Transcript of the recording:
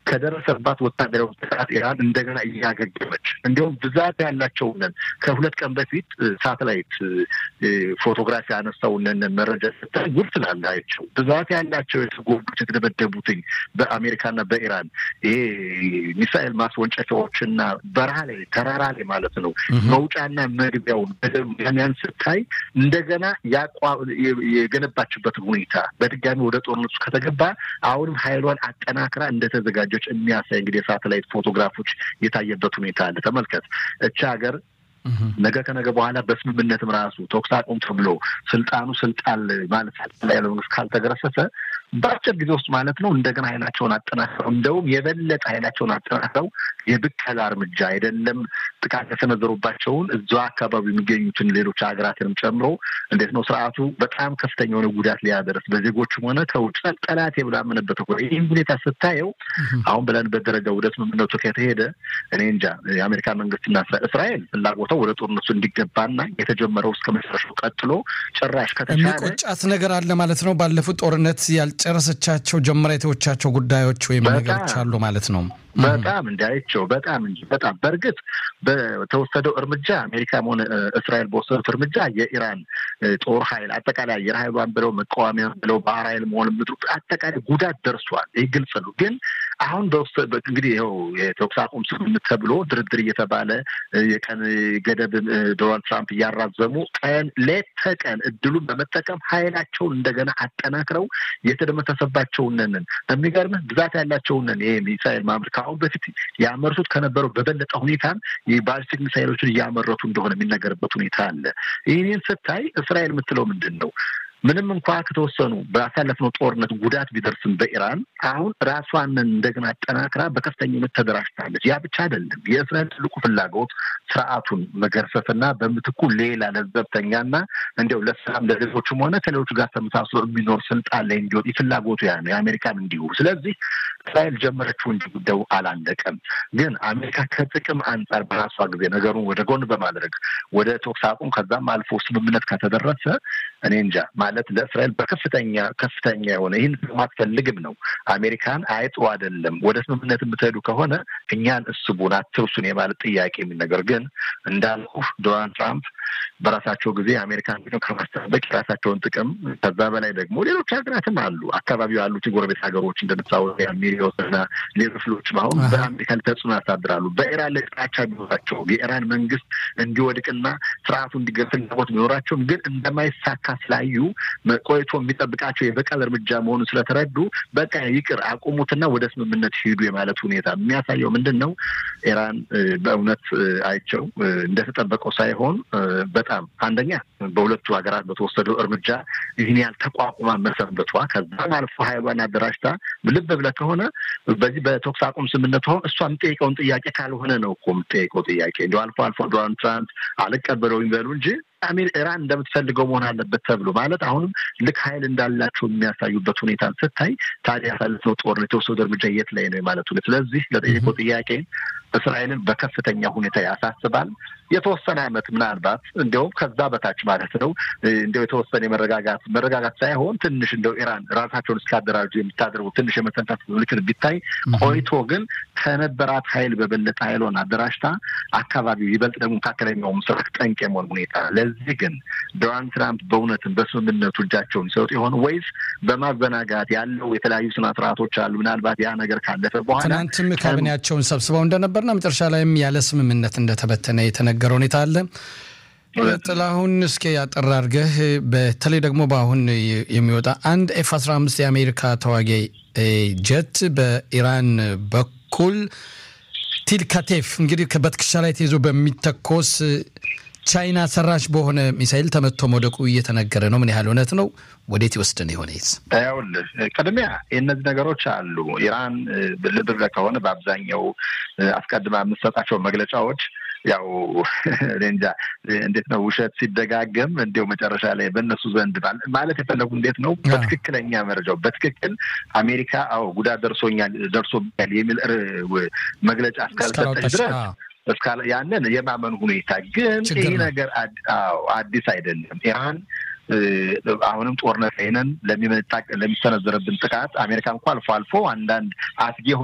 ከደረሰባት ወታደራዊ ጥቃት ኢራን እንደገና እያገገመች እንዲሁም ብዛት ያላቸውንን ከሁለት ቀን በፊት ሳተላይት ፎቶግራፊ ያነሳውንን መረጃ ስታይ ጉድ ትላለህ። አይቸው ብዛት ያላቸው የተጎዱት የተደበደቡትኝ በአሜሪካና በኢራን ይሄ ሚሳኤል ማስወንጨፊያዎችና በረሃ ላይ ተራራ ላይ ማለት ነው መውጫና መግቢያውን ያን ስታይ እንደገና የገነባችበትን ሁኔታ በድጋሚ ወደ ጦርነቱ ከተገባ አሁንም ኃይሏን አጠናክራ እንደተዘጋጀች የሚያሳይ እንግዲህ የሳተላይት ፎቶግራፎች የታየበት ሁኔታ አለ። ተመልከት እቺ ሀገር ነገ ከነገ በኋላ በስምምነትም ራሱ ተኩስ አቁም ተብሎ ስልጣኑ ስልጣን ማለት ላይ ያለው መንግስት ካልተገረሰሰ በአጭር ጊዜ ውስጥ ማለት ነው እንደገና ኃይላቸውን አጠናክረው እንደውም የበለጠ ኃይላቸውን አጠናክረው የብከላ እርምጃ አይደለም ጥቃት የሰነዘሩባቸውን እዛ አካባቢ የሚገኙትን ሌሎች ሀገራትንም ጨምሮ እንዴት ነው ስርዓቱ በጣም ከፍተኛ የሆነ ጉዳት ሊያደርስ በዜጎችም ሆነ ከውጭ ጠላት የብላምንበት እኮ ይህን ሁኔታ ስታየው አሁን ብለንበት ደረጃ ወደ ስምምነቱ ከተሄደ እኔ እንጃ የአሜሪካ መንግስትና እስራኤል ፍላጎተው ወደ ጦርነቱ እንዲገባና የተጀመረው እስከ መጨረሻው ቀጥሎ ጭራሽ ከተቻለ የሚቆጫት ነገር አለ ማለት ነው። ባለፉት ጦርነት ያልጨረሰቻቸው ጀምራ የተወቻቸው ጉዳዮች ወይም ነገሮች አሉ ማለት ነው። በጣም እንዲያይቸው በጣም እንጂ በጣም በእርግጥ በተወሰደው እርምጃ አሜሪካም ሆነ እስራኤል በወሰዱት እርምጃ የኢራን ጦር ኃይል አጠቃላይ አየር ኃይሏን ብለው መቃወሚያ ብለው ባህር ኃይል መሆን ምድሩ አጠቃላይ ጉዳት ደርሷል። ይህ ግልጽ ነው። ግን አሁን እንግዲህ ይኸው የተኩስ አቁም ስምምነት ተብሎ ድርድር እየተባለ የቀን ገደብ ዶናልድ ትራምፕ እያራዘሙ ቀን ሌት ተቀን እድሉን በመጠቀም ኃይላቸውን እንደገና አጠናክረው የተደመሰሰባቸውንን የሚገርምህ ብዛት ያላቸውንን ይሄ ሚሳይል ማምር ከአሁን በፊት ያመርቱት ከነበረው በበለጠ ሁኔታም የባሊስቲክ ሚሳይሎችን እያመረቱ እንደሆነ የሚነገርበት ሁኔታ አለ። ይህንን ስታይ እስራኤል የምትለው ምንድን ነው? ምንም እንኳ ከተወሰኑ ባሳለፍነው ጦርነት ጉዳት ቢደርስም በኢራን አሁን ራሷን እንደገና አጠናክራ በከፍተኛነት ተደራጅታለች። ያ ብቻ አይደለም። የእስራኤል ትልቁ ፍላጎት ስርዓቱን መገርሰስና በምትኩ ሌላ ለዘብተኛና እንዲያው ለሰላም ለሌሎችም ሆነ ከሌሎቹ ጋር ተመሳስሎ የሚኖር ስልጣን ላይ እንዲወጥ ፍላጎቱ ያ ነው። የአሜሪካም እንዲሁ። ስለዚህ እስራኤል ጀመረችው እንጂ ጉዳዩ አላለቀም። ግን አሜሪካ ከጥቅም አንጻር በራሷ ጊዜ ነገሩን ወደ ጎን በማድረግ ወደ ተኩስ አቁም ከዛም አልፎ ስምምነት ከተደረሰ እኔ እንጃ ማለት ለእስራኤል በከፍተኛ ከፍተኛ የሆነ ይህን ማትፈልግም ነው። አሜሪካን አይጥሩ አይደለም ወደ ስምምነት የምትሄዱ ከሆነ እኛን እስቡን አትርሱን የማለት ጥያቄ የሚል ነገር ግን እንዳልኩ ዶናልድ ትራምፕ በራሳቸው ጊዜ አሜሪካን ጥቅም ከማስጠበቅ የራሳቸውን ጥቅም ከዛ በላይ ደግሞ ሌሎች ሀገራትም አሉ አካባቢው ያሉት የጎረቤት ሀገሮች እንደ ሳውዲ ሚሪዮስ እና ሌሎች ሌሎችም አሁን በአሜሪካ ላይ ተጽዕኖ ያሳድራሉ። በኢራን ላይ ጥላቻ ቢኖራቸው የኢራን መንግስት እንዲወድቅና ስርዓቱ እንዲገር ፍላጎት ቢኖራቸውም ግን እንደማይሳካ ስላዩ ቆይቶ የሚጠብቃቸው የበቀል እርምጃ መሆኑን ስለተረዱ በቃ ይቅር አቁሙትና ወደ ስምምነት ሂዱ የማለት ሁኔታ የሚያሳየው ምንድን ነው? ኢራን በእውነት አይቸው እንደተጠበቀው ሳይሆን በጣም አንደኛ በሁለቱ ሀገራት በተወሰደው እርምጃ ይህን ያህል ተቋቁማ መሰንበቷ ከዛም አልፎ ሀይሏን አደራጅታ ልብ ብለህ ከሆነ በዚህ በተኩስ አቁም ስምምነቱ አሁን እሷ የምጠይቀውን ጥያቄ ካልሆነ ነው እኮ የምጠይቀው ጥያቄ እንዲ አልፎ አልፎ ዶናልድ ትራምፕ አልቀበለውም ይበሉ እንጂ አሜር ኢራን እንደምትፈልገው መሆን አለበት ተብሎ ማለት አሁንም ልክ ሀይል እንዳላቸው የሚያሳዩበት ሁኔታ ስታይ ታዲያ ያሳለፍነው ጦርነት የተወሰዱ እርምጃ የት ላይ ነው የማለት ሁኔታ። ስለዚህ ለጠየቀው ጥያቄ እስራኤልን በከፍተኛ ሁኔታ ያሳስባል። የተወሰነ ዓመት ምናልባት እንዲያውም ከዛ በታች ማለት ነው እንዲያው የተወሰነ የመረጋጋት መረጋጋት ሳይሆን ትንሽ እንደው ኢራን ራሳቸውን እስካደራጁ የምታደርጉ ትንሽ የመተንታት ምልክት ቢታይ ቆይቶ ግን ከነበራት ሀይል በበለጠ ሀይሏን አደራጅታ አካባቢው ይበልጥ ደግሞ መካከለኛው ምስራቅ ጠንቅ የመሆን ሁኔታ ለዚህ ግን ዶናልድ ትራምፕ በእውነትም በስምምነቱ እጃቸውን ይሰጡ የሆነ ወይስ በማዘናጋት ያለው የተለያዩ ስነ ስርዓቶች አሉ ምናልባት ያ ነገር ካለፈ በኋላ ትናንትም ካቢኔያቸውን ሰብስበው እንደነበርና መጨረሻ ላይም ያለ ስምምነት እንደተበተነ የተነገረ ሁኔታ አለ። ጥላሁን እስኪ ያጠራ አድርገህ በተለይ ደግሞ በአሁን የሚወጣ አንድ ኤፍ 15 የአሜሪካ ተዋጊ ጀት በኢራን በኩል ቲልካቴፍ እንግዲህ በትከሻ ላይ ተይዞ በሚተኮስ ቻይና ሰራሽ በሆነ ሚሳይል ተመቶ መውደቁ እየተነገረ ነው። ምን ያህል እውነት ነው? ወዴት ይወስድን የሆነ ይዝ ይኸውልህ፣ ቅድሚያ የእነዚህ ነገሮች አሉ። ኢራን ልብ ብለህ ከሆነ በአብዛኛው አስቀድማ የምትሰጣቸው መግለጫዎች ያው እንጃ እንዴት ነው ውሸት ሲደጋገም እንዲያው መጨረሻ ላይ በእነሱ ዘንድ ማለት የፈለጉ እንዴት ነው በትክክለኛ መረጃው በትክክል አሜሪካ አዎ ጉዳት ደርሶኛል ደርሶብኛል የሚል መግለጫ እስካልሰጠች ድረስ እስካለ ያንን የማመን ሁኔታ ግን ይህ ነገር አዲስ አይደለም። ኢራን አሁንም ጦርነት ላይ ነን ለሚሰነዘረብን ጥቃት አሜሪካ እንኳ አልፎ አልፎ አንዳንድ አስጊ